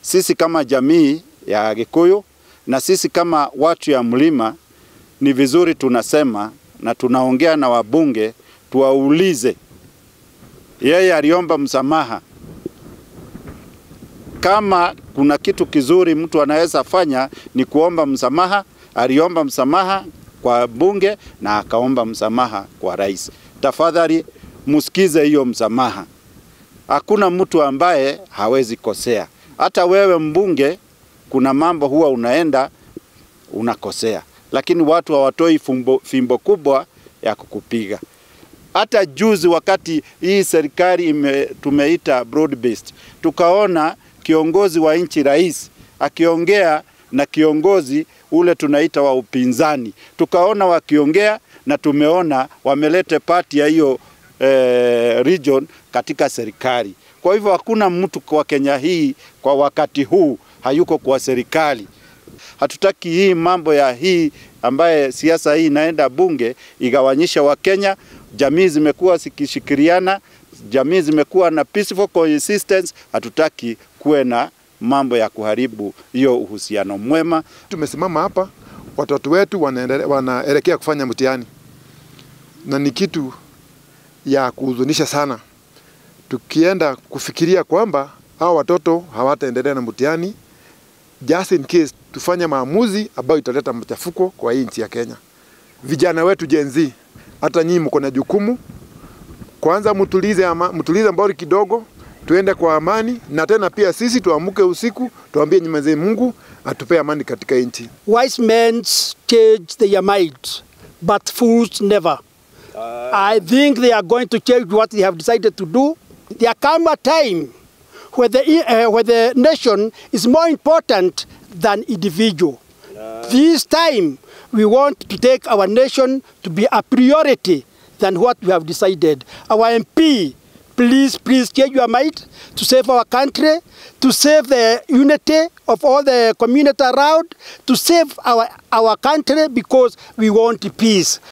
sisi kama jamii ya Gikuyu na sisi kama watu ya mlima, ni vizuri tunasema na tunaongea na wabunge, tuwaulize, yeye aliomba msamaha. Kama kuna kitu kizuri mtu anaweza fanya ni kuomba msamaha. Aliomba msamaha kwa bunge na akaomba msamaha kwa rais. Tafadhali msikize hiyo msamaha. Hakuna mtu ambaye hawezi kosea. Hata wewe mbunge, kuna mambo huwa unaenda unakosea, lakini watu hawatoi fimbo, fimbo kubwa ya kukupiga. Hata juzi wakati hii serikali ime, tumeita broad based, tukaona kiongozi wa nchi rais akiongea na kiongozi ule tunaita wa upinzani, tukaona wakiongea na tumeona wamelete pati ya hiyo eh, region katika serikali. Kwa hivyo hakuna mtu kwa Kenya hii kwa wakati huu hayuko kwa serikali. Hatutaki hii mambo ya hii ambaye siasa hii inaenda bunge igawanyisha Wakenya. Jamii zimekuwa zikishikiriana, jamii zimekuwa na peaceful coexistence. Hatutaki kuwe na mambo ya kuharibu hiyo uhusiano mwema. Tumesimama hapa, watoto wetu wanaendelea- wanaelekea kufanya mtihani, na ni kitu ya kuhuzunisha sana, tukienda kufikiria kwamba hao watoto hawataendelea na mtihani just in case tufanye maamuzi ambayo italeta machafuko kwa hii nchi ya Kenya. Vijana wetu Gen Z, hata nyinyi mko na jukumu kwanza, mtulize ama, mtulize mbori kidogo, tuende kwa amani, na tena pia sisi tuamke usiku, tuambie Mwenyezi Mungu atupe amani katika nchi. Wise men change their mind, but fools never. I think they are going to change what they have decided to do. There come a time where the, uh, where the nation is more important than individual. This time, we want to take our nation to be a priority than what we have decided. Our MP, please, please change your mind to save our country, to save the unity of all the community around, to save our, our country because we want peace.